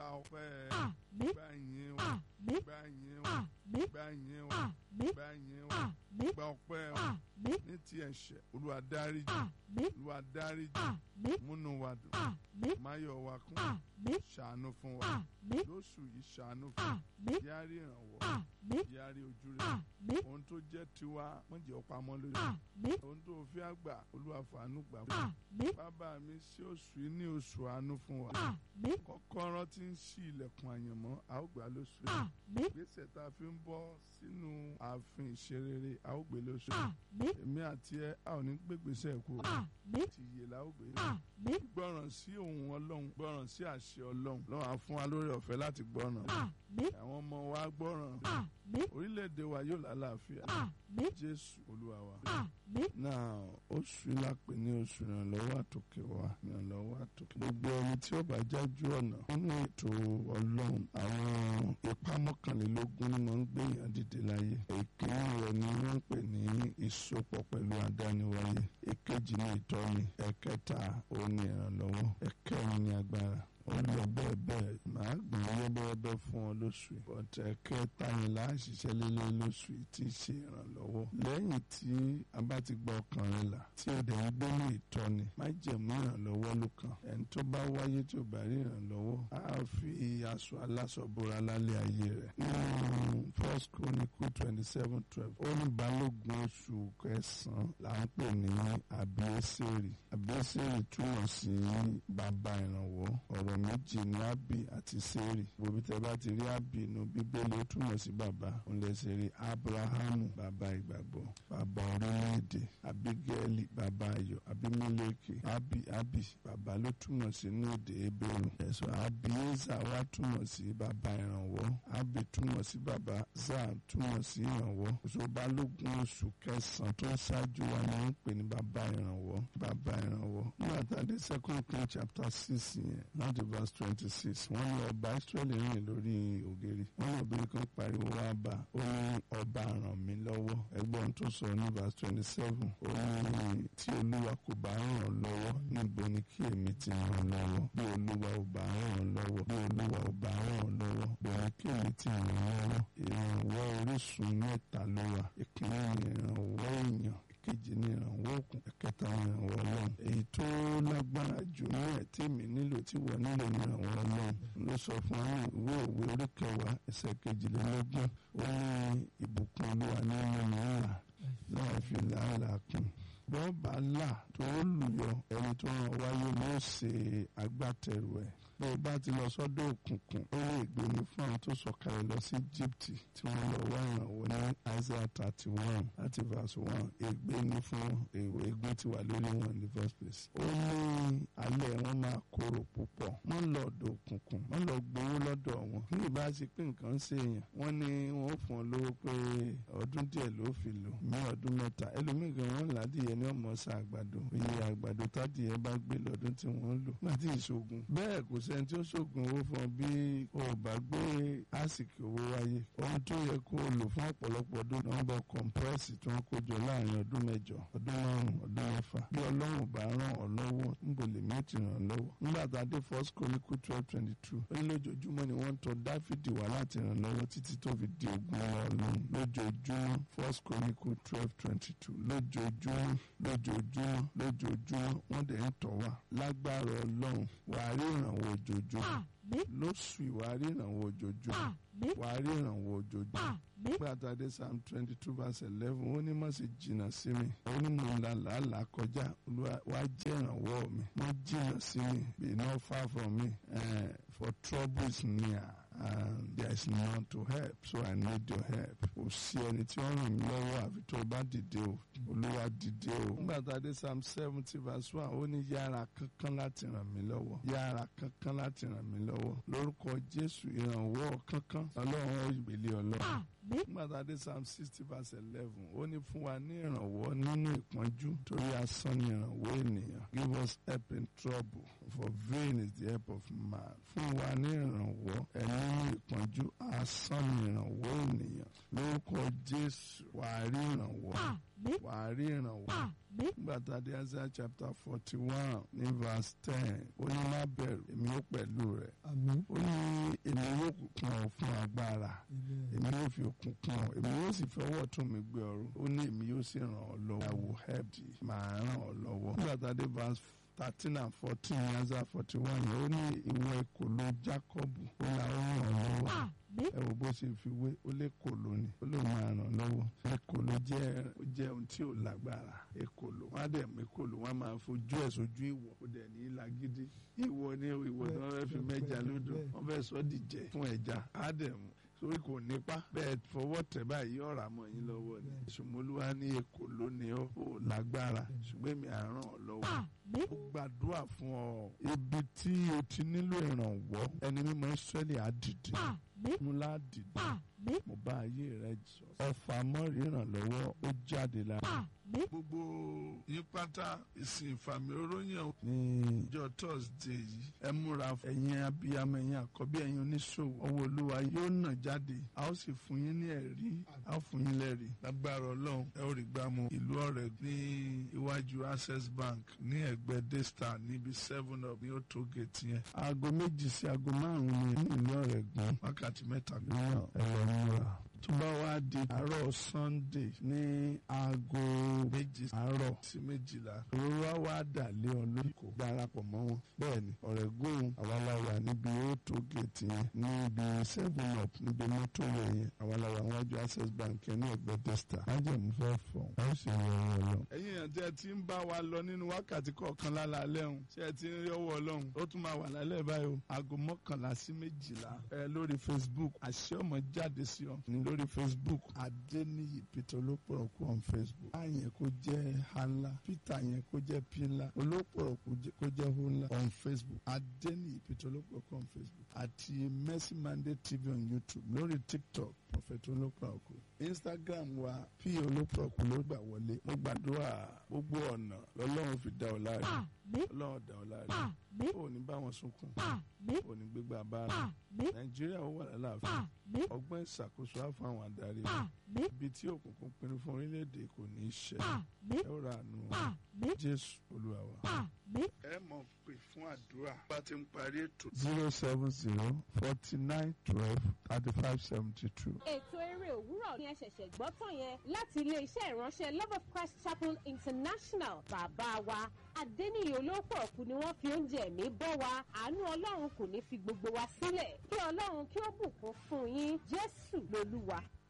gba ọpẹ́ àmín gba ìyìn wa àmín gba ìyìn wa àmín gba ìyìn wa àmín gba ìyìn wa àmín gba ọpẹ́ wa àmín ní ti ẹ̀ṣẹ̀ Olúwa dáríjì àmín Olúwa dáríjì àmín múnú wa dùn àmín máyọ̀ wa kún àmín ṣàánú fún wa àmín lóṣù yìí ṣàánú fún wa àmín yárí ìrànwọ́ àmín yárí ojú rẹ̀ àmín ohun tó jẹ́ tiwa wọ́n jẹ́ ọ̀pamọ́ lórí àmín ohun tó fi àgbà Olúwa fàánú gbà fún àmín bàbá mi sí oṣù yìí ní oṣù àánú fún wa àmín kọ́kọ́rọ́ tí ń ṣí ilẹ̀kùn àyànmọ́ a ó gbà lóṣù yìí àmín gbèsè tá a fi ń bọ́ sínú ààfin ìṣerere a ó gbé lóṣù yìí àmín èmi àti ẹ a ò ní gbégbèsè kú àmín ti yè la ó gbé àmín gbọ́ràn sí ohùn Ọlọ́run gbọ́ràn sí àṣẹ Ọlọ́run lọ́wọ́ á fún wa lórí ọ̀fẹ́ láti gbọ́ràn àmín àwọn ọmọ wa gbọ́ràn àmín orílẹ̀-èdè wa yóò lálàáfíà àmín Jésù Olúwa wa. àmín náà oṣù lápè ní oṣù ìrànlọ́wọ́ àtòkè wa ìrànlọ́wọ́ àtòkè. gbogbo ẹni tí ó bá jájú ọ̀nà nínú ètò ọlọ́run àwọn ipá mọ́kànlélógún ni wọ́n ń gbé èèyàn dìde láyé. ìkíní rẹ̀ ni wọ́n ń pè ní ìsopọ̀ pẹ̀lú adániwáyé. èkejì ni ìtọ́ni ẹ̀kẹta òun ni ìrànlọ́wọ́ ẹ̀kẹrin ni agbára ó lọ bẹ́ẹ̀ bẹ́ẹ̀ màá gbọ́n yẹ́bẹ́yẹ́bẹ́ fún ọ lóṣù yìí bọ́tẹ́ kẹta yẹn là á ṣiṣẹ́ lélẹ́ lóṣù yìí tí í ṣe ìrànlọ́wọ́ lẹ́yìn tí a bá ti gba ọkàn rẹ là tí o dẹ̀ ń gbé ní ìtọ́ni má jẹ̀mú ìrànlọ́wọ́ ló kàn ẹni tó bá wáyé tí o bá rí ìrànlọ́wọ́ á fi aṣọ aláṣọ bora lálẹ́ ayé rẹ̀ nínú first chronicle twenty seven twelve ó ní balógun oṣù kẹsàn-án là ń pè ní abieseri abieseri túmọ̀ sí bàbá ìrànwọ́ ọ̀rọ̀ méjì ní abi àti seri gbogbo tẹ bá ti rí abi inú bíbélì ó túmọ̀ sí bàbá òun lè ṣe rí abrahamu bàbá ìgbàgbọ́ bàbá orílẹ̀-èdè abigaili bàbá ayọ̀ abimeleki abi abi bàbá ló túmọ̀ sí ní èdè ebèrú ẹ̀sọ́ abieza wá túmọ̀ sí bàbá ìrànwọ́ abi túmọ̀ sí bàbá zaa túmọ̀ sí ìrànwọ́ oṣù balógun oṣù kẹsàn-án tó ṣáájú wa ni wọ́n ń pè ní bàbá ìrànwọ́ bàbá ìrànwọ́ nígbà tá a dé second king chapter six yẹn láti verse twenty six wọ́n ní ọba israẹli rìn lórí ògiri wọ́n ní obìnrin kan pariwo wá bá ó ní ọba ràn mí lọ́wọ́ ẹgbọ́n tó sọ ní verse twenty seven ó ní tí olúwa kò bá ràn ọ́ lọ́wọ́ níbo ni kí èmi ti ràn ọ́ lọ́wọ́ bí olúwa ò bá ràn ọ́ lọ́wọ́ bí olúwa ò bá ràn ọ́ lọ́wọ́ bí ni kí èmi ti ràn ọ́ lọ́wọ́ ìrànwọ́ orísun mẹ́ta ló wà ìkíní ni ìrànwọ́ èèyàn ìkejì ní ìrànwọ́ òkun ẹ̀kẹta ní ìrànwọ́ ọlọ́run èyí tó lágbára jù ní ẹ̀ tí mi nílò tí wọ́n nílò ní ìrànwọ́ ọlọ́run ló sọ fún àwọn ìwé òwe orí kẹwàá ẹsẹ̀ kejìlélógún ó ní ìbùkún olúwa ní mímú ńlá láì fi làálàá kún bọ́ọ̀bà là tó lùyọ ẹni tó ràn wáyé ló ṣe agbátẹrù ẹ̀ bó o bá ti lọ sọ́dọ̀ òkùnkùn ó lè gbé ní fún àwọn tó sọ̀kalẹ̀ lọ sí Egypt tí wọ́n lọ wá ìrànwọ́ ní Isaiah thirty one láti verse one ègbé ní fún èwe ègún ti wà lórí wọn ní first place. ó ní alẹ́ wọn máa korò púpọ̀ wọ́n lọ ọ̀dọ̀ òkùnkùn wọ́n lọ gbowó lọ́dọ̀ wọn ní ìbá ṣe pé nǹkan ṣe èèyàn wọ́n ní wọ́n fún ọ lówó pé ọdún díẹ̀ ló fi lò ní ọdún mẹ́ta ẹlòmíì wọn ládìyẹ ní ọmọ ọ̀sà àgbàdo iye àgbàdo tádìyẹ bá gbé lọ́dún tí wọ́n lò láti ìṣògùn bẹ́ẹ̀ kò sẹ́ni tí ó ṣògùn owó fún ọ bí o bá gbé àsìkò owó wáyé ohun tó yẹ kó o lò fún ọ̀pọ̀lọpọ̀ ọdún nọ́mbà kọ̀ǹpẹ́rẹ́sì tí wọ́n kó jọ láàrin ọdún mẹ́jọ ọdún márùn ọdún mẹ́fà bí ọlọ́run bá ràn ọ́ lọ́wọ́ níbo lè mí ti ràn ọ́ lọ́wọ́ nígbà tá a dé first chronicle twelve twenty two ó ní lójoojúmọ́ ni wọ́n ń tọ̀ dáfídì wá láti ràn lọ́wọ́ títí tó fi di ogun ọlọ́run lójoojúmọ́ first chronicle twelve twenty two lójoojúmọ́ lójoojúmọ́ lójoojúmọ́ wọ́n dẹ̀ ń tọ̀ wá lágbára ọlọ́run wàá rí ìrànwọ́ ojoojúmọ́ lóṣù ìwàá rí ìrànwọ́ ojoojúmọ́ wàá rí ìrànwọ́ ojoojúmọ́ nígbà tá a dé psalm twenty two verse eleven ó ní má sì jìnnà sí mi ó ní mo là làálàá kọjá wàá jẹ́ ìrànwọ́ mi má jìnnà sí mi be not far from me uh, for trouble is near and there is none to help so I need your help. kò sí ẹni tí ó ràn mí lọ́wọ́ àfi tó o bá dìde o olúwa dìde o. nígbà tá a dé psalm seventy verse one ó ní yára kankan láti ràn mí lọ́wọ́ yára kankan láti ràn mí lọ́wọ́ lórúkọ jésù ìrànwọ́ kankan ọlọ́run ìgbèlè ọlọ́run nígbà tá a dé psalm sixty verse eleven ó ní fún wa ní ìrànwọ́ nínú ìpọ́njú torí asán ni ìrànwọ́ ènìyàn give us help in trouble for vain is the help of man fún wa ní ìrànwọ́ ẹ nínú ìpọ́njú asán ni ìrànwọ́ ènìyàn lórúkọ jésù wàá rí ìrànwọ́ wàá rí ìrànwọ́ nígbà tá a dé Isaiah chapter forty one ní verse ten ó ní má bẹ̀rù èmi ó pẹ̀lú rẹ̀ ó ní kún ọ fún agbára èmi yóò fi okun kún ọ èmi yóò sì fi ọwọ́ tún mi gbé ọrùn ó ní èmi yóò sì ràn ọ́ lọ́wọ́ I will help thee màá ràn ọ́ lọ́wọ́. nígbà tá a dé verse thirteen and fourteen yanza forty one yẹn ó ní ìwọ ìkòló Jacob ó là ó ràn ọ́ lọ́wọ́ ẹ wo bó ṣe fi wé ó lè kòló ni ó lè máa ràn lọ́wọ́ èkòló jẹ́ jẹ́ ohun tí ò lágbára èkòló wọn á dẹ̀ mú èkòló wọn á máa fojú ẹ̀ sójú ìwọ̀ ó dẹ̀ ní lágídí ìwọ ni ìwọ tí wọ́n fẹ́ fi mẹ́ja lódò wọ́n fẹ́ sọ dìjẹ́ fún ẹja á dẹ̀ mú torí kò nípa bẹ́ẹ̀ fọwọ́ tẹ̀ báyìí ọ̀rà mọ́ yín lọ́wọ́ ni ṣùmọ́lúwa ní èkó lónìí ó ò lágbára ṣùgbọ́n èmi àràn ọ́ lọ́wọ́ ó gbàdúrà fún ọ ibi tí o ti nílò ìrànwọ́ ẹni mímọ́ Ísírẹ́lì á dìde mú lá dìde mo bá ayé rẹ jọ ọfà mọ́rí ìrànlọ́wọ́ ó jáde lára gbogbo yín pátá ìsìn ìfàmì oróyìn ní ìjọ thursday yìí ẹ múra ẹ̀yin abiyamọ ẹ̀yin àkọ́bí ẹ̀yin oníṣòwò ọwọ́ olúwa yóò nà jáde a ó sì fún yín ní ẹ̀rí a ó fún yín lẹ́rí lágbára ọlọ́run ẹ ó rí gbámu ìlú ọ̀rẹ́ ní iwájú access bank ní ẹ̀gbẹ́ daystar níbi seven up ní ó tó gèètì yẹn aago méjì sí aago márùn-ún ní ìlú ọ̀rẹ́ gbọ́n wákàtí mẹ́ta lóyún ẹ lọ múra tó bá wá di àárọ̀ sunday ní aago méjì àárọ̀ sí méjìlá òróró á wá dà lé ọ lórí kò darapọ̀ mọ́ wọn bẹ́ẹ̀ ni ọ̀rẹ́gùn àwaláwa níbi auto gate yẹn níbi seven up níbi mọ́tò rẹ̀ yẹn àwaláwa wájú access bank yẹn ní ẹgbẹ́ testa májèmú fẹ́ fọ̀ ọ́ sì yọ ọ̀rọ̀ lọ. ẹ̀yin yẹn tí ẹ ti ń bá wa lọ nínú wákàtí kọ̀ọ̀kan lálẹ́ ọ̀hún ṣé ẹ ti ń rí ọwọ́ ọlọ́run ó tún máa wà lálẹ́ báyìí o aago mọ́kànlá sí méjìlá ẹ lórí facebook àṣẹ ọmọ jáde sí ọ ní lórí facebook adeniyi peter olópọ̀rọ̀kù on facebook a yẹn kó jẹ́ hala peter yẹn kó jẹ́ pila olópọ̀rọ̀kù kó jẹ́ hola on facebook adeniyi peter olópọ̀rọ̀kù on facebook àti mercy monday tv on youtube lórí tiktok prophet olópọ̀rọ̀kù instagram wa p olópọ̀rọ̀kù ló gbà wọlé mo gbàdúrà gbogbo ọ̀nà lọ́lọ́run fi dá ọ láre ọlọ́run dá ọ láre ò ní bá wọn sunkún ò ní gbégbá bára nàìjíríà ó wà lálàáfíà ọgbọ́n ìṣàkóso á fún àwọn adarí rẹ̀ ibi tí òkùnkùn pinnu fún orílẹ̀-èdè kò ní í ṣe ẹ ó ra àánú jésù olúwa wa. ẹ mọ̀ pé fún àdúrà bá ti ń parí ètò. zero seven zero forty nine twelve thirty five seventy two. ètò eré òwúrọ̀ ni ẹ ṣẹ̀ṣẹ̀ gbọ́ tán yẹn láti ilé-iṣẹ́ ìránṣẹ́ love of christ chapel international bàbá wa adẹ́niyè olóòpọ̀ ọ̀kú ni wọ́n fi oúnjẹ ẹ̀mí bọ́ wa àánú ọlọ́run kò ní fi gbogbo wa sílẹ̀ kí ọlọ́run kí ó bùkún fún yín jésù lolúwa